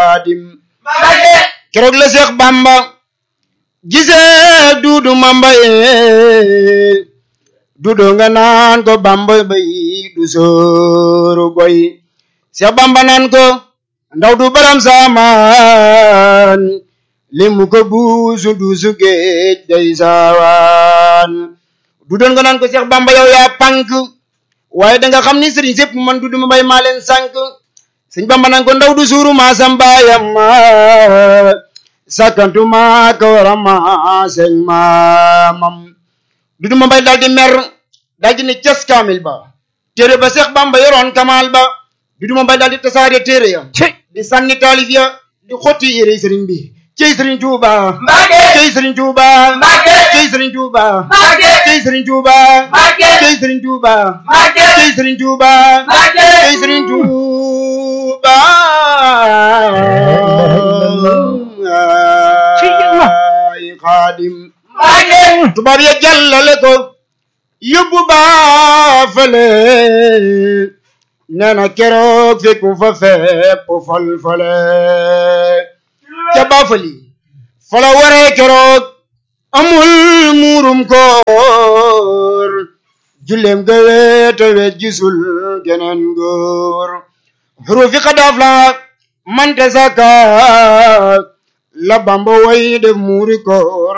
xaadim keroog la Seex Bamba gisee duudu mamba ee duudu nga naan ko Bamba bay du sooru boy Seex Bamba naan ko ndaw du baram saamaan limu ko buusu duusu géej day saawaan du doon nga naan ko Seex Bamba yow yaa pànk waaye da nga xam ni sëriñ sépp man du duma bay maa leen sànk sëñ Bamba naan ko ndaw du suuru maa sambaayam ma sakkantuma ka war a maa sëñ maamam du duma bay daal di mer daal di ne cas kaamil ba téere ba Seex Bamba yoroon kamal ba du duma bay daal di tasaare téere ya di sànni taalif ya di xotti yére sëriñ bi cey sëriñ Tuuba cey sëriñ Tuuba cey sëriñ Tuuba cey sëriñ Tuuba cey sëriñ Tuuba cey sëriñ Tuuba cey sëriñ Tuuba ay xaadim tubaab ya jàllale ko yóbbu baafale nee na keroog fekku fa fépp fal fale ca baafali fala waree keroog amul muurum koor julleem ga weete weet gisul geneen góor xurufi xadaaf la mante saka la bamba way def muuri koor